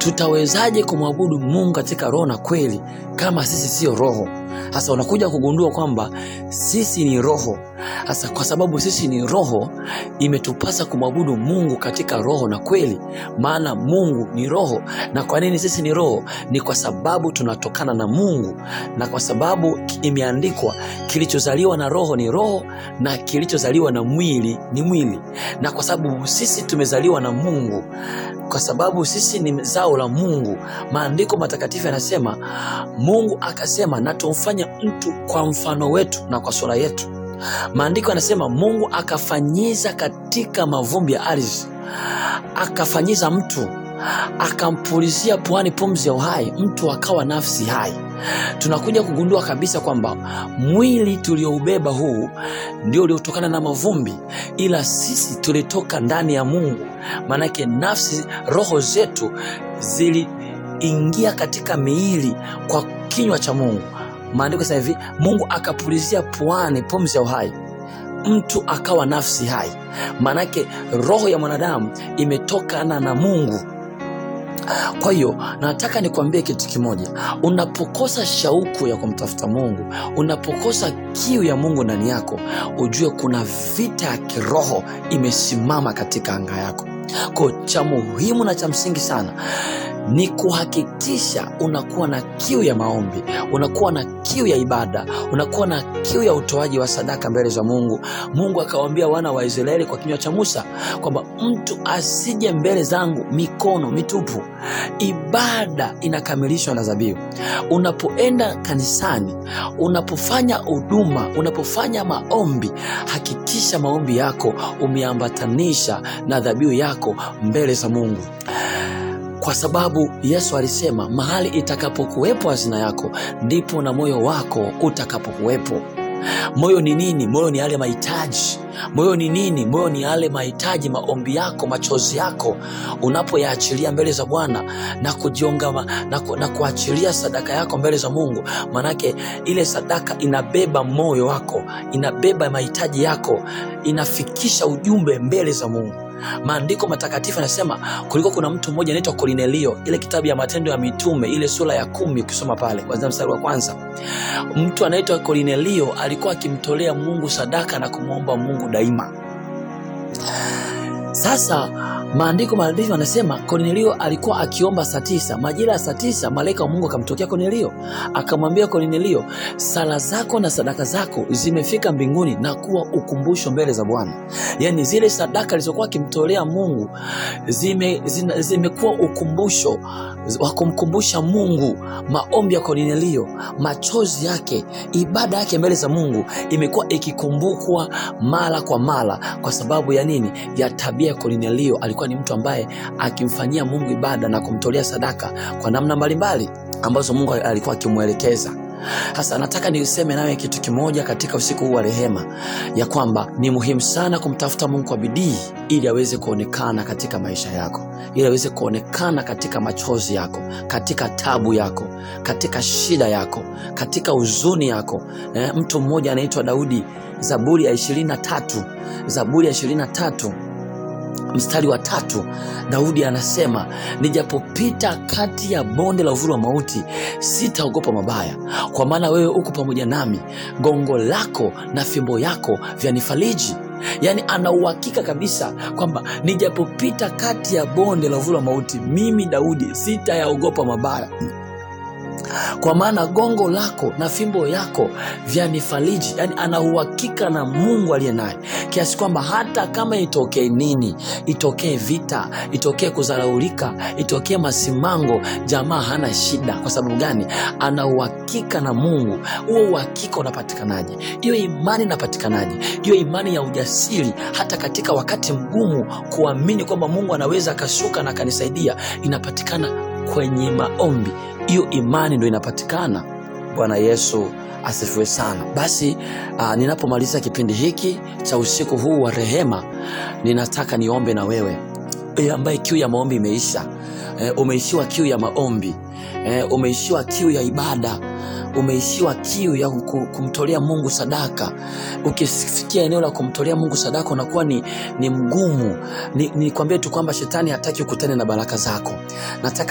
tutawezaje kumwabudu mungu katika roho na kweli kama sisi sio roho sasa unakuja kugundua kwamba sisi ni roho sasa kwa sababu sisi ni roho imetupasa kumwabudu mungu katika roho na kweli maana mungu ni roho na kwa nini sisi ni roho ni kwa sababu tunatokana na mungu na kwa sababu imeandikwa kilichozaliwa na roho ni roho na kilichozaliwa na mwili ni mwili na kwa sababu sisi tumezaliwa na mungu kwa sababu sisi ni zao la mungu maandiko matakatifu yanasema mungu akasema na tumfanye mtu kwa mfano wetu na kwa sura yetu maandiko yanasema mungu akafanyiza katika mavumbi ya ardhi akafanyiza mtu akampulizia puani pumzi ya uhai mtu akawa nafsi hai tunakuja kugundua kabisa kwamba mwili tulioubeba huu ndio uliotokana na mavumbi ila sisi tulitoka ndani ya mungu maanake nafsi roho zetu ziliingia katika miili kwa kinywa cha mungu maandiko sasa hivi mungu akapulizia puani pumzi ya uhai mtu akawa nafsi hai maanake roho ya mwanadamu imetokana na mungu kwa hiyo nataka nikwambie kitu kimoja unapokosa shauku ya kumtafuta mungu unapokosa kiu ya mungu ndani yako ujue kuna vita ya kiroho imesimama katika anga yako ko cha muhimu na cha msingi sana ni kuhakikisha unakuwa na kiu ya maombi unakuwa na kiu ya ibada unakuwa na kiu ya utoaji wa sadaka mbele za mungu mungu akawaambia wana wa israeli kwa kinywa cha musa kwamba mtu asije mbele zangu mikono mitupu ibada inakamilishwa na dhabihu unapoenda kanisani unapofanya huduma unapofanya maombi hakikisha maombi yako umeambatanisha na dhabihu yako mbele za mungu kwa sababu yesu alisema mahali itakapokuwepo hazina yako ndipo na moyo wako utakapokuwepo moyo ni nini moyo ni yale mahitaji moyo ni nini moyo ni yale mahitaji maombi yako machozi yako unapoyaachilia mbele za bwana na kujiongama na, ku, na kuachilia sadaka yako mbele za mungu manake ile sadaka inabeba moyo wako inabeba mahitaji yako inafikisha ujumbe mbele za mungu maandiko matakatifu yanasema kulikuwa kuna mtu mmoja anaitwa kolinelio ile kitabu ya matendo ya mitume ile sura ya kumi ukisoma pale kwanzia mstari wa kwanza mtu anaitwa kolinelio alikuwa akimtolea mungu sadaka na kumwomba mungu daima sasa maandiko matakatifu anasema kornelio alikuwa akiomba saa tisa majira ya saa tisa malaika wa mungu akamtokea kornelio akamwambia kornelio sala zako na sadaka zako zimefika mbinguni na kuwa ukumbusho mbele za bwana yaani zile sadaka alizokuwa akimtolea mungu zimekuwa zime zimekuwa ukumbusho wa kumkumbusha mungu maombi ya kornelio machozi yake ibada yake mbele za mungu imekuwa ikikumbukwa mara kwa mara kwa sababu ya nini ya tabia ya kornelio alikuwa ni mtu ambaye akimfanyia mungu ibada na kumtolea sadaka kwa namna mbalimbali ambazo mungu alikuwa akimwelekeza sasa nataka niseme nawe kitu kimoja katika usiku huu wa rehema ya kwamba ni muhimu sana kumtafuta mungu kwa bidii ili aweze kuonekana katika maisha yako ili aweze kuonekana katika machozi yako katika tabu yako katika shida yako katika huzuni yako eh, mtu mmoja anaitwa daudi zaburi ya ishirini na tatu zaburi ya ishirini na tatu mstari wa tatu daudi anasema nijapopita kati ya bonde la uvuli wa mauti sitaogopa mabaya kwa maana wewe uko pamoja nami gongo lako na fimbo yako vyanifariji yaani ana uhakika kabisa kwamba nijapopita kati ya bonde la uvuli wa mauti mimi daudi sitayaogopa mabaya kwa maana gongo lako na fimbo yako vyanifariji yani ana uhakika na mungu aliye naye kiasi kwamba hata kama itokee nini itokee vita itokee kuzaraulika itokee masimango jamaa hana shida kwa sababu gani ana uhakika na mungu huo uhakika unapatikanaje hiyo imani inapatikanaje hiyo imani ya ujasiri hata katika wakati mgumu kuamini kwamba mungu anaweza akashuka na akanisaidia inapatikana kwenye maombi hiyo imani ndo inapatikana bwana yesu asifiwe sana basi uh, ninapomaliza kipindi hiki cha usiku huu wa rehema ninataka niombe na wewe e ambaye kiu ya maombi imeisha e, umeishiwa kiu ya maombi e, umeishiwa kiu ya ibada umeishiwa kiu ya kumtolea mungu sadaka ukifikia eneo la kumtolea mungu sadaka unakuwa ni, ni mgumu nikwambie ni tu kwamba shetani hataki ukutane na baraka zako nataka